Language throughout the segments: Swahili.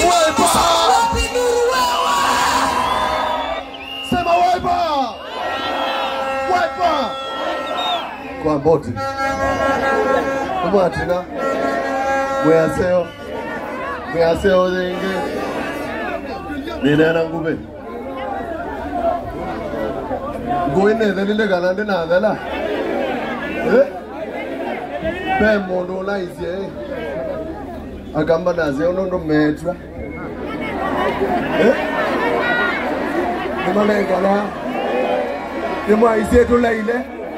Wiper! Wapi nuru wewe? Sema Wiper! Wiper! Kwa mboti. Mwatina. Mwaseo. Mwaseo zingi. Ninena ngube. Ngwene thelile kana ndina thela. Eh? Pe mundu unaisie. Agamba naze ono ndo metra. Eh? Nimalengana. Nimwaisie tulaile.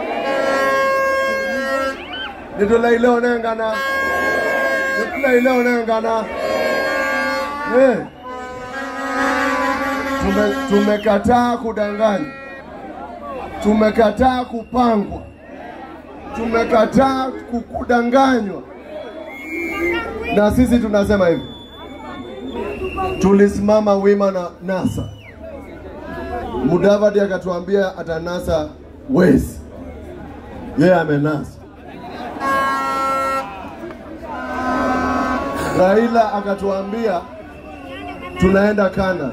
Nitulaile onengana. Nitulaile onengana. Eh. Tume, tumekataa kudanganya, tumekataa kupangwa, tumekataa ku- kudanganywa, na sisi tunasema hivi, tulisimama wima na NASA. Mudavadi akatuambia atanasa wezi, yeye amenasa. Raila akatuambia tunaenda Kana,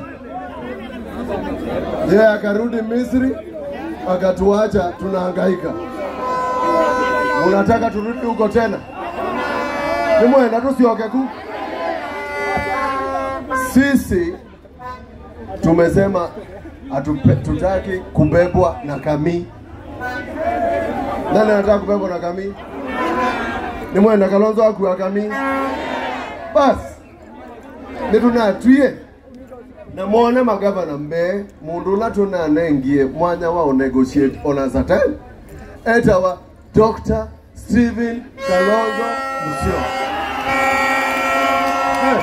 yeye akarudi Misri akatuacha tunahangaika. Unataka turudi huko tena? Nimwenda tusioke ku. Sisi tumesema hatupe- tutaki kubebwa na kamii. Nani anataka kubebwa na kamii? Nimwenda Kalonzo akuwa kamii. Basi nitunatwie namwone magavana mbe mundu ula tunanengie mwanya wa negotiate ona certain etawa Dr. Stephen Kalonzo Musyoka Eh.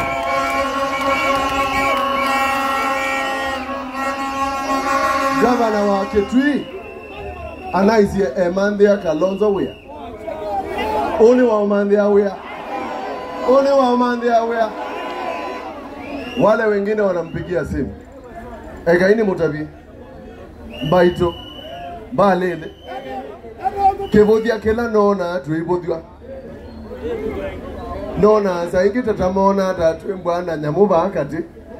gavana wa Kitui anaisie emanthia Kalonzo wia uni wa umanthia wia uni wa umanthia wia wale wengine wanampigia simu ekaini mutabi mbaito mbalele kivuthia kila nona twivuthwa nona saingi tatamona tatwi mbwana nyamu vakati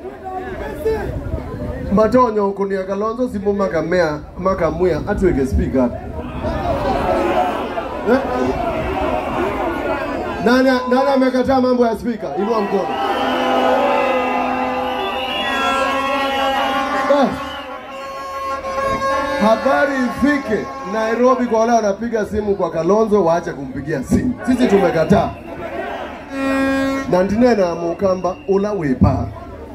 matonyo kunia kalonzo simu makamea makamwia atwike speaker eh? nani nani amekataa mambo ya speaker inua mkono Basi. habari ifike Nairobi kwa wale wanapiga simu kwa Kalonzo waache kumpigia simu. Sisi tumekataa na ndinena mukamba ula wipa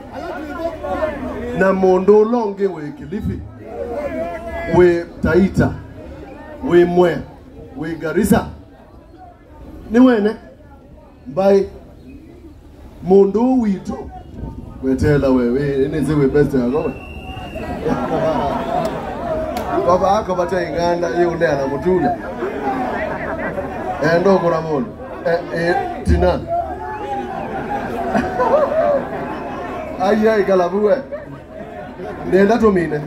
na mundu ulongi wi Kilifi wi Taita wi Mwea wi Garissa ni wene mbai mundu witu wetela wewe inizi wi best yako we baba ako bata inganda yule anamutula endo kura mundu eh, eh, tina ayai kalabuwe nenda tumine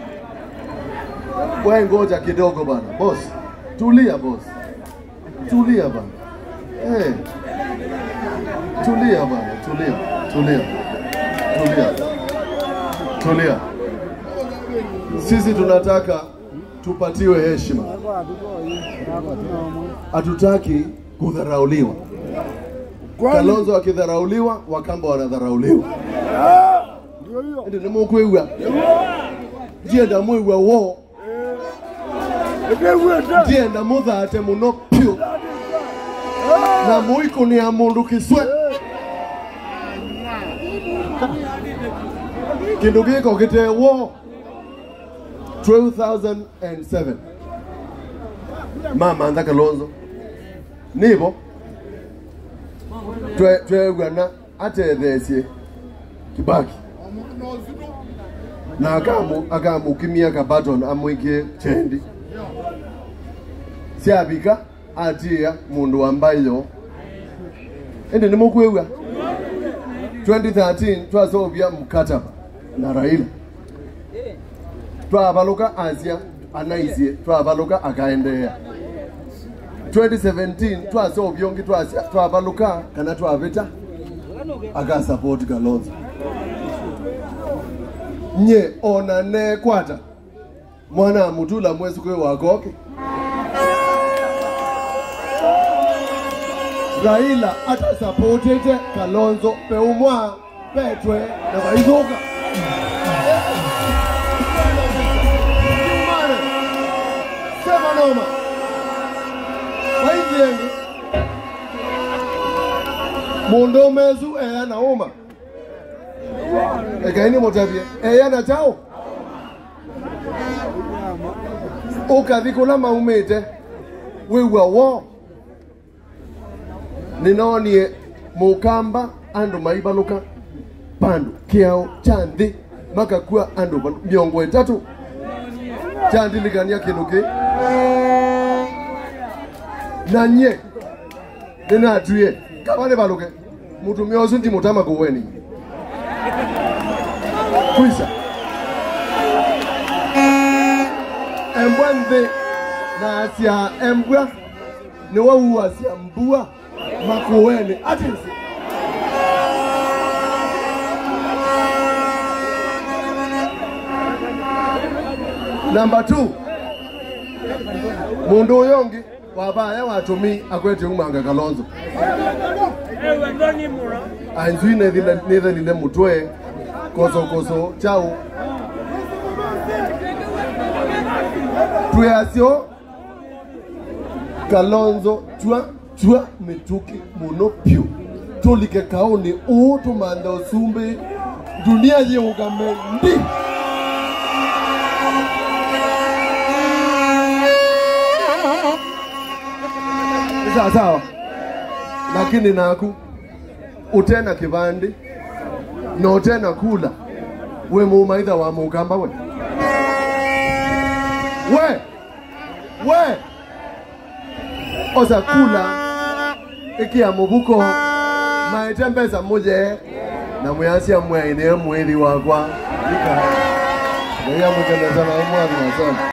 we ngoja kidogo bana boss tulia boss tulia bana hey. tulia bana tulia tulia tulia tulia sisi tunataka tupatiwe heshima, hatutaki kudharauliwa. Kalonzo akidharauliwa, Wakamba wanadharauliwa. Ndio nimukwigua ndienda mwigua wo ndienda muthate muno piu na muikunia mundu kiswe kindu giko gitewo 2007 mama antha kalonzo nivo twegwana atethesie kibaki na akamu akamukimia kabaton amwikie chendi siavika atia mundu wambayo indi nimukwigua 2013 twasovya mkataba na raila twavaluka asia anaisie twavaluka akaendeea 2017 twasovya ungi twasia twavaluka kana twavita akasapoti kalonzo nye ona nekwata mwana mutula mwezi kwe wakoke raila atasapotete kalonzo peumwa petwe na vaithuka Mane, sema noma vainjiengi mundu umezu eya na uma ekaini mutavie eya na chao ukathi kula maumite wiwa wo ninonie mukamba andu maivaluka pandu kiao cha nthi makakua andu va- miongo itatu chandilikania kindu ki na nye ninatuie kava nivaluke mutumia ucio ndimutama kuweni kwisa embwa nthi na asia embwa ni wau asia mbua makuweni atisi namba 2 mundu uyu ungi wavaya watumi akwete umanga kalonzo ainzui nithelile mutwe kosokoso chau twasio kalonzo twa twa mituki muno pyu tulike kauni uu tumanda usumbi dunia yiungame ndi Ni sawa sawa lakini naku utena kivandi na utena kula we mumaitha wa mukamba we we we oza kula ikia mubuko maitembeza muje na mwiasia mwaine mwili wakwa ika na ya mwikeneza na mwathi nasema